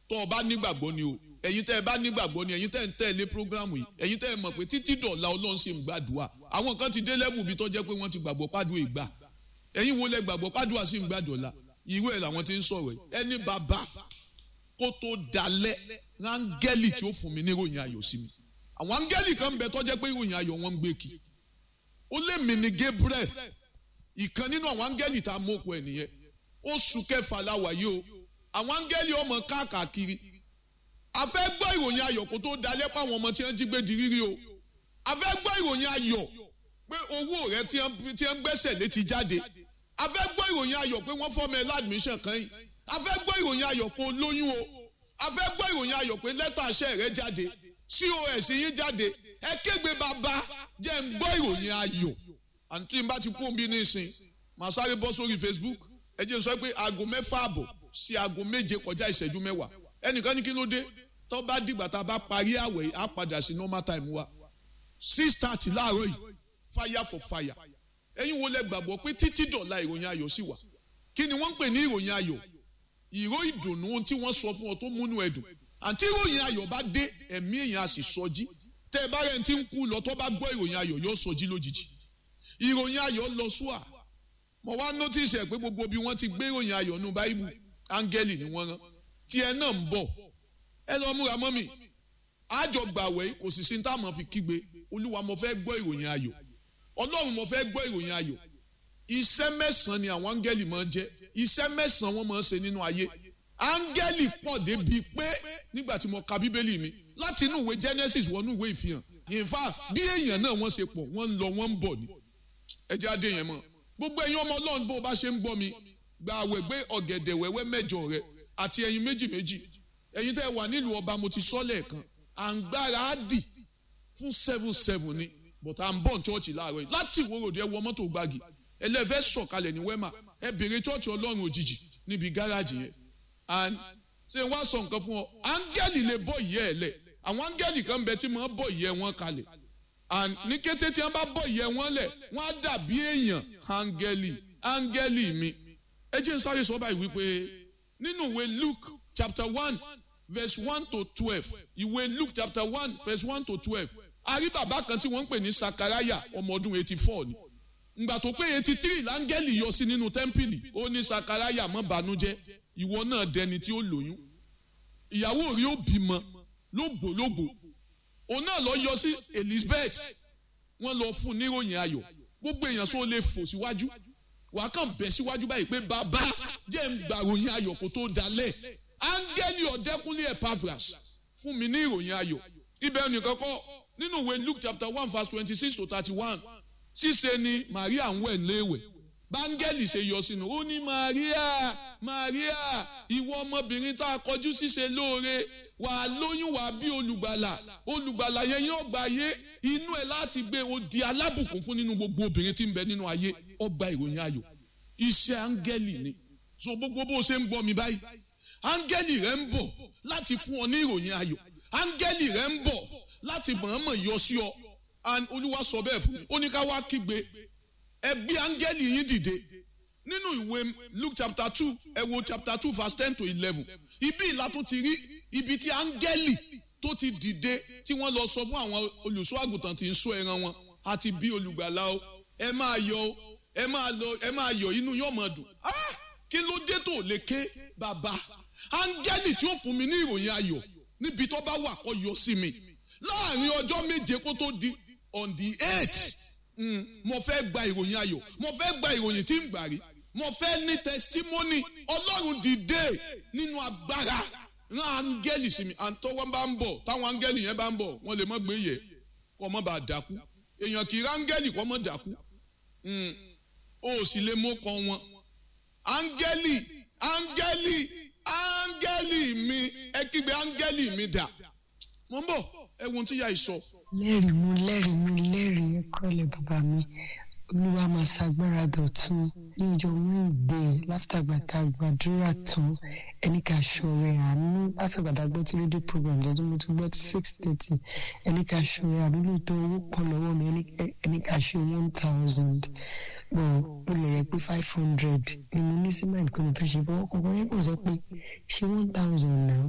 tó o bá nígbàgbọ́ ni o ẹ̀yin tẹ́ ẹ bá nígbàgbọ́ ni ẹ̀yin tẹ́ ẹ ń tẹ̀lé programu yìí ẹ̀yin tẹ́ ẹ mọ̀ pé títí dọ̀la ọlọ́run sì ń gbàdúrà àwọn kan ti dé lẹ́bù bí tó jẹ́ pé wọ́n ti gbàgbọ́ pàdùn ìgbà ẹ̀yin wo lẹ gbàgbọ́ pàdùn sì ń gbàdọ̀la ìwé ẹ̀ làwọn ti ń sọ̀rọ̀ ẹ̀ ẹni bàbá kó tó dalẹ̀ rángẹ́lì tí ó fún mi ní ìròyìn ayọ̀ sí mi àwọn áńgẹ́lì kan bẹ tó jẹ́ pé ìròyìn ayọ̀ wọn ń gbé kì ó lé mi ní Gabriel ìkan nínú àwọn áńgẹ́lì tá a mọ̀ òkú ẹ̀ nìyẹn oṣù kẹfà la wà yìí o àwọn áńgẹ́lì ọmọ káàkiri a fẹ́ gbọ́ ìròyìn ayọ̀ kó tó dalẹ̀ pa àwọn ọmọ tí wọ́n jí gbé di rírí o a fẹ́ gbọ́ ìròyìn ayọ̀ pé owó rẹ tí wọ́n gbẹ́sẹ̀ lé ti jáde a fẹ́ gbọ́ ìròyìn ayọ̀ pé wọ́n fọ́mọ ẹ ládùmíṣàn kan yìí a fẹ́ gbọ́ ìròyìn ayọ̀ pé o lóyún o a fẹ́ gbọ́ ìròyìn ayọ̀ pé lẹ́tà iṣẹ́ rẹ jáde cos yín jáde ẹ kégbe bàbá jẹ́ ń gbọ́ ìròyìn ayọ̀ àǹtí bá ti kú omi ní ìsìn màá sáré bọ́ sórí Facebook ẹ jẹ́ sọ pé aago mẹ́fà àbọ̀ sí aago méje kọjá ìṣẹ́jú mẹ́wàá ẹnìkan ní kí ló dé tó bá dìgbà tá a bá parí àwẹ̀ yìí á padà sí normal time wa six thirty láàárọ̀ yìí fire for fire ẹ̀yin wo lẹ gbàgbọ́ pé títí dọ̀la ìròyìn ayọ̀ sì wà kí ni wọ́n ń pè ní ìròyìn ayọ̀ ìró ìdùnnú ohun tí wọ́n sọ fún ọ tó múnú ẹ̀dùn àǹtí ìròyìn ayọ̀ bá dé ẹ̀mí èèyàn á sì sọjí tẹ́ ẹ bá rẹ̀ ń tí ń kú lọ tó bá gbọ́ ìròyìn ayọ̀ yóò sọjí lójijì ìròyìn ayọ̀ lọ súà mo wá notice ẹ̀ pé gbogbo bí wọ́n ti gbé ìròyìn ayọ̀ nù báíbù áńgẹ́lì ni wọ́n rán tiẹ̀ náà ń bọ̀ ẹ lọ múra mọ́mì àjọ gbàwẹ̀ kò sì sí ní táwọn fi kígbe olúwa mo fẹ́ gbọ́ ìròyìn ayọ̀ ọlọ́run mo fẹ́ gbọ́ ìròyìn ayọ̀ iṣẹ́ mẹ́sàn-án ni àwọn áńgẹ́lì máa ń jẹ́ iṣẹ́ mẹ́sàn-án wọ́n máa ń ṣe nínú ayé áńgẹ́lì pọ̀ débi pé nígbà tí mo ka bíbélì mi láti inú ìwé Genesis wọnú ìwé ìfihàn in fact bí èèyàn náà wọ́n ṣe pọ̀ wọ́n ń lọ wọ́n ń bọ̀ ni ẹ jẹ́ adé yẹn mọ́ gbogbo ẹ̀yin ọmọ ọlọ́run bó o bá ṣe ń gbọ́ mi gba àwẹ̀ gbé ọ̀gẹ̀dẹ̀ wẹ́wẹ́ mẹ́jọ rẹ àti ẹyin méjì méjì ẹ̀yin tẹ́ wà nílùú ọba mo ti sọ lẹ́ẹ̀kan à ń gbára á dì fún seven seven ni but à ń bọ̀ ní chọ́ọ̀chì láàárọ̀ yìí láti ìwòròdì ẹ wọ mọ́tò gbági ẹlẹ́fẹ́ sọ̀kalẹ̀ ní wẹ́mà ẹ bèrè chọ́ọ̀chì ọlọ́run òjijì níbi gáràjì yẹn and ṣé wàá sọ nǹkan fún ọ áńgẹ́lì lè bọ́ ìyẹ́ ẹ lẹ̀ àwọn áńgẹ́lì kan bẹ tí wọ́n bọ́ ìyẹ́ wọn kalẹ̀ and ní kété tí wọ́n bá bọ́ ìyẹ́ wọn lẹ̀ wọ́n á dàbí èèyàn áńgẹ́lì áńgẹ́lì mi ẹ jẹ́ n sáré sọ báyìí wípé nínú ìwé Luke chapter one verse one to twelve ìwé Luke chapter one verse one to twelve a rí bàbá kan tí wọ́n ń pè ní Sakaraya ọmọ ọdún eighty four ni ngbà tó pé eighty three láńgẹ́lì yọ sí nínú tẹ́ḿpìlì ó ní Sakaraya má bànújẹ́ ìwọ náà dẹni tí ó lóyún ìyàwó rí ó bímọ lógbòlógbò òun náà lọ yọ sí Elizabeth wọ́n lọ fún níròyìn ayọ̀ gbogbo èèyàn sọ lè fò síwájú wàá kàn bẹ̀ síwájú báyìí pé bàbá jẹ́ ń gba ìròyìn ayọ̀ kó tó dalẹ̀ áńgẹ́lì ọ̀dẹ́kúnlé Epaphras fún mi ní ìròyìn ayọ̀ ibẹ̀ nìkan kọ́ nínú ìwé Luke chapter one verse twenty six to thirty one ṣíṣe ni Maria ń wẹ̀ léèwẹ̀ báńgẹ́lì ṣe yọ sínú ó ní Maria Maria ìwọ ọmọbìnrin tá a kọjú ṣíṣe lóore wà á lóyún wà á bí olùgbàlà olùgbàlà yẹn yóò gbà yé inú ẹ láti gbé o di alábùkún fún nínú gbogbo obìnrin tí ń bẹ nínú ayé ọgbà ìròyìn ayọ̀ iṣẹ́ áńgẹ́lì ni so gbogbo bó ṣe ń gbọ́ mi báyìí áńgẹ́lì rẹ ń bọ̀ láti fún ọ ní ìròyìn ayọ̀ áńgẹ́lì rẹ ń bọ̀ láti mọ̀ọ́mọ̀ yọ sí ọ olúwa sọ bẹ́ẹ̀ fún mi ó ní ká wá kígbe ẹ gbé áńgẹ́lì yín dìde nínú ìwé Luke chapter two ẹ wo chapter two verse ten to eleven ibi ìlà tó ti rí ibi tí áńgẹ́lì tó ti dìde tí wọ́n lọ sọ fún àwọn olùṣọ́ àgùntàn tí ń sọ ẹran wọn àti bí olùgbàlà o ẹ máa yọ̀ o ẹ máa lọ ẹ máa yọ̀ inú yóò máa dùn kí ló dé tó lè ké bàbá áńgẹ́lì tí ó fún mi ní ìròyìn ayọ̀ níbi tó bá wà kó yọ sí mi láàrin ọjọ́ méje kó tó di on the eight mm, mo fẹ́ gba ìròyìn ayọ̀ mo fẹ́ gba ìròyìn tí ń gbà rí mo fẹ́ ní testimony ọlọ́run dìde nínú agbára rán áńgẹ́lì sí mi àtọwọ́ bá ń bọ̀ táwọn áńgẹ́lì yẹn bá ń bọ̀ wọ́n lè mọ́ gbé yẹ kọ́ mọ́ bá dákú èèyàn kì í ráńgẹ́lì kọ́ mọ́ dákú o sì lè mú kọ́ wọn áńgẹ́lì áńgẹ́lì áńgẹ́lì mi ẹ kígbe áńgẹ́lì mi dà mo ń bọ̀ ẹ̀wọ̀n tí yà í sọ. lẹ́rìí mú lẹ́rìí mú lẹ́rìí kọ́lẹ̀ bàbá mi olúwa máa ṣàgbára dọ̀tun ní ọjọ́ wednesday látàgbàtà gbàdúrà tán ẹni ká ṣọrẹ àánú látàgbàtà gbọ́ tí rédíò program tó tún mo tún gbọ́ tí six thirty ẹni ká ṣọrẹ àánú lóòótọ́ owó pọ̀ lọ́wọ́ mi ẹni ká ṣe one thousand bọ̀ ó lè yẹ pé five hundred ni mo ní sí mind pé mo fẹ́ ṣe bọ́ ọkọ̀ yẹn kò sọ pé ṣe one thousand náà